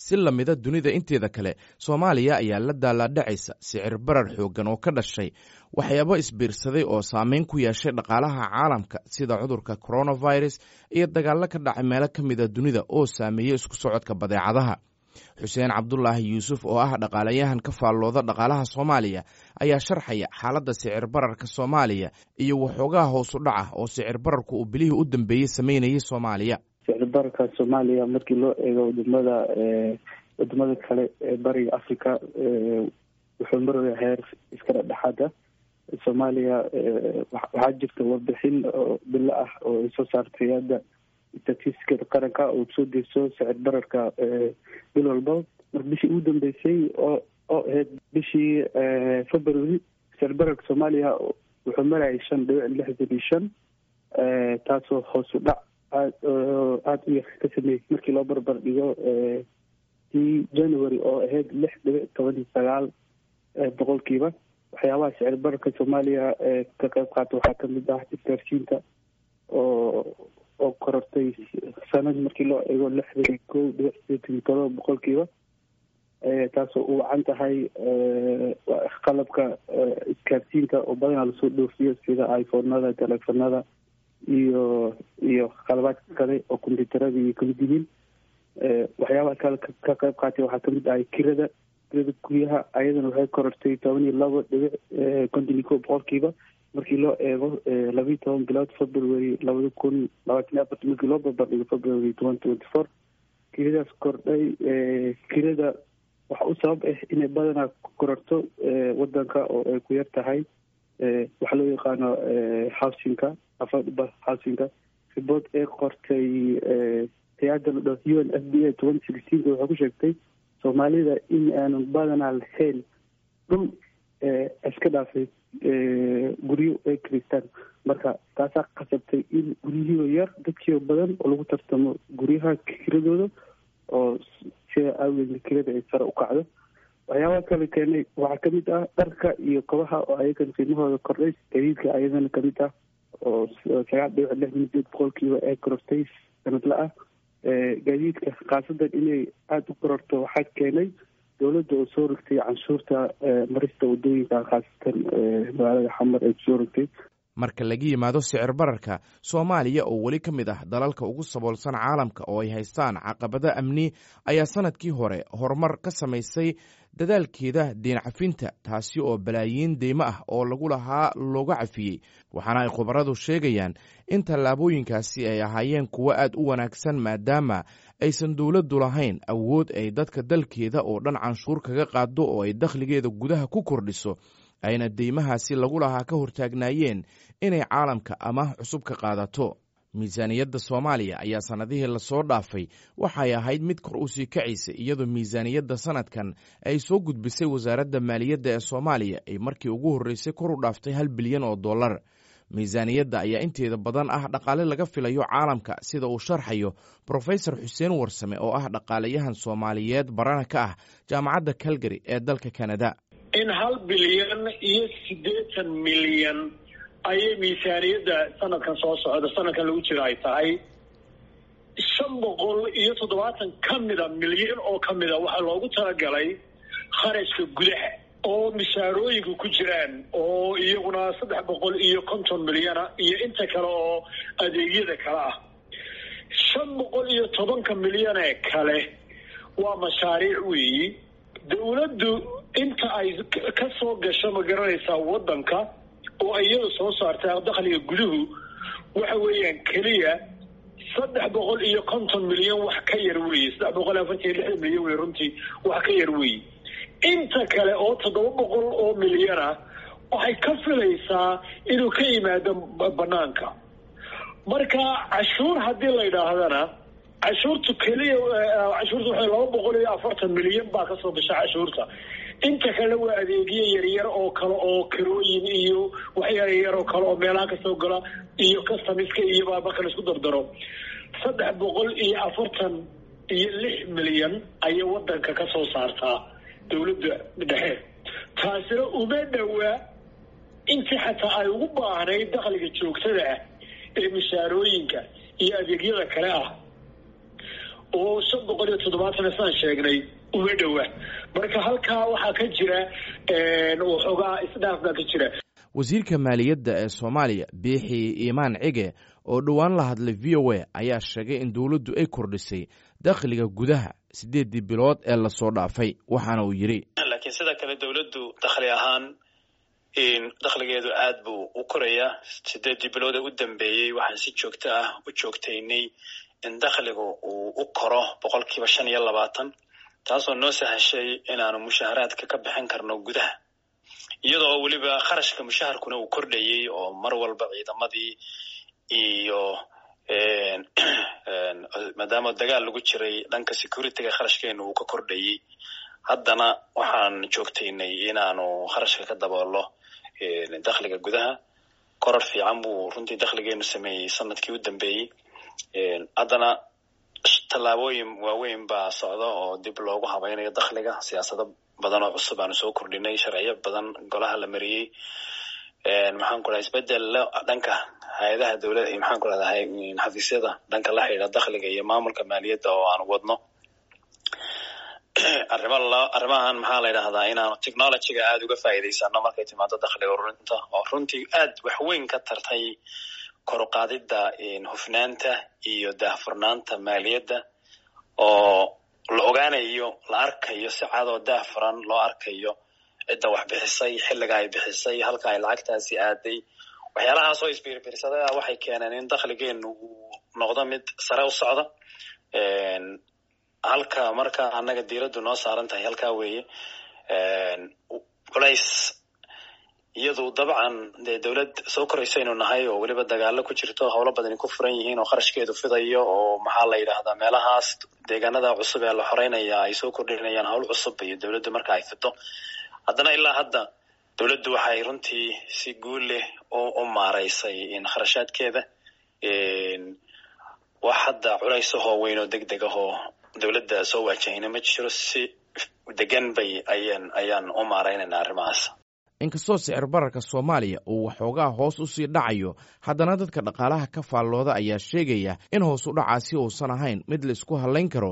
si lamida dunida inteeda kale soomaaliya ayaa la daalaadhacaysa sicir barar xooggan oo ka dhashay waxyaabo isbiirsaday oo saameyn ku yeeshay dhaqaalaha caalamka sida cudurka coronavirus iyo dagaallo ka dhacay meelo ka mida dunida oo saameeyey isku socodka badeecadaha xuseen cabdulaahi yuusuf oo ah dhaqaalayahan ka faallooda dhaqaalaha soomaaliya ayaa sharxaya xaaladda sicir bararka soomaaliya iyo waxoogaha hoosu dhaca oo sicir bararku uu bilihii u dambeeyey sameynayay soomaaliya sicir bararka soomaaliya markii loo eego wadamada wadamada kale ee bariga africa wuxuu maraya heer iska dhexdhexaada soomaaliya waxaa jirta warbixin oo bilo ah oo ay soo saartay hadda statistiskada qaranka oo soo deyso sicir bararka bil walba mar bishii ugu dambeysay oo oo ahayd bishii february sicir bararka soomaaliya wuxuu marayay shan dhibic lixdan iyo shan taasoo hoos u dhac aad aada u yar ka sameeyey markii loo barbar dhigo tii january oo ahayd lix dhibic toban iyo sagaal boqolkiiba waxyaabaha sicir bararka soomaaliya ka qayb qaata waxaa kamid ah isgaarsiinta oo oo korortay sanad markii loo eego lixdan iyo kow dhibic sideetan iyo todoba boqolkiiba taasoo u wacan tahay qalabka isgaarsiinta oo badanaa lasoo dhoofiyo sida iphonada telefonada iyo iyo qalabaadka kale oo combyuutarada iyo kamid yihiin waxyaabaha kale ka qayb qaatay waxaa kamid ahay kirada kirada guryaha ayadana waxay korortay toban iyo labo dhibic konton iyo kow boqolkiiba markii loo eego labiiyo toban bilood february labada kun labaatan iyo afarta markii loo barbardhigo february twenty twenty four kiradaas kordhay kirada waxa u sabab ah inay badanaa kororto wadanka oo ay ku yar tahay waxaa loo yaqaano housingka affordable housingka ribood ee qortay hay-adda la dhaho u n f b a twenty sixteenka waxay ku sheegtay soomaalida in aanan badanaa lahayn dhul iska dhaafay guryo ay kiristaan marka taasaa qasabtay in guryihiioo yar dadkiioo badan oo lagu tartamo guryaha kiradooda oo sida aageedna kirada ay sare u kacdo waxyaabaha kale keenay waxaa kamid ah dharka iyo kabaha oo ayagan qiimahooda kordhay gadiidka ayadana kamid ah oo sagaal dhibic lixdan sideed boqolkiiba ay korortay sanadla ah gaadiidka khaasadan inay aada u kororto waxaa keenay dowladda oo soo rogtay canshuurta marista wadooyinka khaasatan magaalada xamar ay kusoo rogtay marka laga yimaado sicir bararka soomaaliya oo weli ka mid ah dalalka ugu saboolsan caalamka oo ay haystaan caqabado amni ayaa sanadkii hore horumar ka samaysay dadaalkeeda deen cafinta taasi oo balaayiin deymo ah oo lagu lahaa looga cafiyey waxaana ay khubaradu sheegayaan in tallaabooyinkaasi ay ahaayeen kuwo aad u wanaagsan maadaama aysan dowladdu lahayn awood ay dadka dalkeeda oo dhan canshuur kaga qaado oo ay dakhligeeda gudaha ku kordhiso ayna deymahaasi lagu lahaa ka hortaagnaayeen inay caalamka amaah cusub ka qaadato miisaaniyadda soomaaliya ayaa sannadihii lasoo dhaafay waxay ahayd mid kor u sii kacaysa iyadoo miisaaniyadda sanadkan ay soo gudbisay wasaaradda maaliyadda ee soomaaliya ay markii ugu horreysay kor u dhaaftay hal bilyan oo dollar miisaaniyadda ayaa inteeda badan ah dhaqaale laga filayo caalamka sida uu sharxayo brofesor xuseen warsame oo ah dhaqaalayahan soomaaliyeed barana ka ah jaamacadda calgary ee dalka kanada in hal bilyan iyo siddeetan milyan ayay miisaaniyadda sanadkan soo socda sanadkan lagu jiro ay tahay shan boqol iyo toddobaatan ka mida milyan oo ka mida waxaa loogu talagalay kharashka gudaha oo mishaarooyinka ku jiraan oo iyaguna saddex boqol iyo konton milyana iyo inta kale oo adeegyada kale ah shan boqol iyo tobanka milyan ee kale waa mashaariic weeyi dowladdu inta ay ka soo gasho ma garanaysaa waddanka oo iyada soo saarta dakhliga guduhu waxa weeyaan keliya saddex boqol iyo konton milyan wax ka yar weeye saddex boqol iyo afartan iyo lixdan milyan wey runtii wax ka yar weeye inta kale oo toddoba boqol oo milyan ah waxay ka filaysaa inuu ka yimaado banaanka marka cashuur haddii la yidhaahdana cashuurtu keliya cashuurta waxay laba boqol iyo afartan milyan baa kasoo gasha cashuurta inta kale waa adeegyo yaryar oo kale oo karooyin iyo wax yaryar oo kale oo meelaha kasoo gala iyo customiska iyo marka la isku dardaro saddex boqol iyo afartan iyo lix milyan ayay wadanka ka soo saartaa dowladda dhexe taasina uma dhowaa intii xataa ay ugu baahnayd dakhliga joogtada ah ee mishaarooyinka iyo adeegyada kale ah oo shan boqol iyo toddobaatan saan sheegnay uma dhowa marka halkaa waxaa ka jira waxoogaa isdhaaf baa ka jira wasiirka maaliyadda ee soomaaliya biixi iimaan cige oo dhowaan la hadlay v o a ayaa sheegay in dowladdu ay kordhisay dakhliga gudaha siddeeddii bilood ee lasoo dhaafay waxaana uu yidhi laakiin sida kale dowladdu dakhli ahaan dakhligeedu aad buu u korayaa sideeddii bilood ee u dambeeyey waxaan si joogto ah u joogtaynay in dakhligu uu u koro boqol kiiba shan iyo labaatan taasoo noo sahashay inaanu mushaaharaadka ka bixin karno gudaha iyadoo weliba kharashka mushaharkuna uu kordhayey oo mar walba ciidamadii iyo maadaama dagaal lagu jiray dhanka securityga kharashkeenu uu ka kordhayey haddana waxaan joogtaynay inaanu kharashka ka daboolo dakhliga gudaha korar fiican buu runtii dakhligeenu sameeyey sanadkii u dambeeyey haddana tallaabooyin waaweyn baa socda oo dib loogu habaynayo dakhliga siyaasado badan oo cusub aanu soo kordhinay sharciyo badan golaha la mariyey maxaan ku dhaha isbedel dhanka hay-adaha dowlada maxaan ku rahdahay xafiisyada dhanka la xidhiidha dakhliga iyo maamulka maaliyadda oo aan wadno arrima arrimahan maxaa la yidhahdaa inaanu technologyga aada uga faa'iidaysano markay timaado dakhliga ururinta oo runtii aad waxweyn ka tartay kor uqaadidda hufnaanta iyo daahfurnaanta maaliyadda oo la ogaanayo la arkayo si cad oo daahfuran loo arkayo cidda wax bixisay xilliga ay bixisay halka ay lacagtaasi aaday waxyaalahaas oo isbiirbiirsaday ah waxay keeneen in dakhligeenu uu noqdo mid sare u socda halka marka annaga diiraddu noo saaran tahay halkaa weeye culays iyadu dabcan dee dowlad soo koraysaynu nahay oo weliba dagaalo ku jirto howlo badani ku furan yihiin oo kharashkeedu fidayo oo maxaa la yidhahdaa meelahaas deegaanada cusub ee la xoreynaya ay soo kordhinayaan howl cusub iyo dowladdu marka ay fido haddana ilaa hadda dowladdu waxay runtii si guul leh u maaraysay kharashaadkeeda wax hadda culaysahoo weyn oo deg deg ahoo dowladda soo waajahayna ma jiro si degan bay ayaan ayaan u maaraynaynaa arrimahaas inkastoo sicir bararka soomaaliya uu waxoogaa hoos u sii dhacayo haddana dadka dhaqaalaha ka faallooda ayaa sheegaya in hoos u dhacaasi uusan ahayn mid la isku hallayn karo